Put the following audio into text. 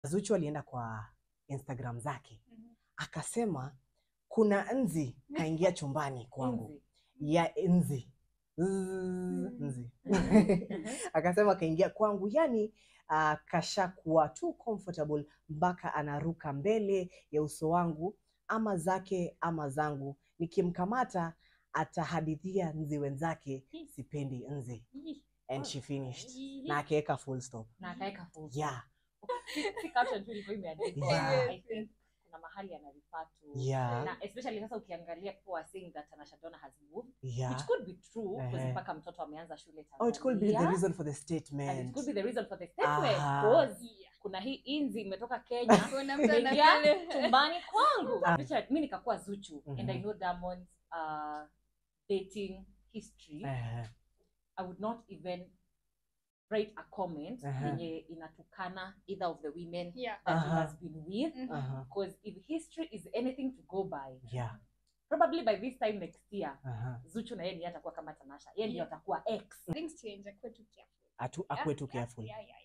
Zuchu alienda kwa Instagram zake Mhm. akasema kuna nzi kaingia chumbani kwangu Nzi. ya nzi Zzz, nzi akasema kaingia kwangu yani uh, kashakuwa too comfortable mpaka anaruka mbele ya uso wangu ama zake ama zangu nikimkamata atahadithia nzi wenzake sipendi nzi Ih, and she finished ih. na akaweka full stop na akaweka full yeah si caption tu ilikuwa imeandikwa Yeah. I think kuna mahali anarifaa to Yeah. na especially sasa ukiangalia people are saying that Tanasha Donna has moved yeah which could be true because Ehe. mpaka mtoto ameanza shule oh it could be the Tanzania. reason for the and it statement could be the reason for the statement Aha. because kuna hii inzi imetoka Kenya Kuna mtu imeingia anapele- chumbani kwangu Ah. Richard, mi nikakuwa Zuchu and I Mhm. know Diamond's uh, dating history Eh, I would not even write a comment Aha. yenye inatukana either of the women Yeah. that he Aha. has been with Mhm. uh-huh, because if history is anything to go by yeah probably by this time next year uh-huh. Zuchu na yeye ndiye atakuwa kama Tanasha yeye ndiye Yeah. atakuwa ex Things change, akuwe tu careful. Atu, Yeah, akwe tu yeah, careful yeah, yeah,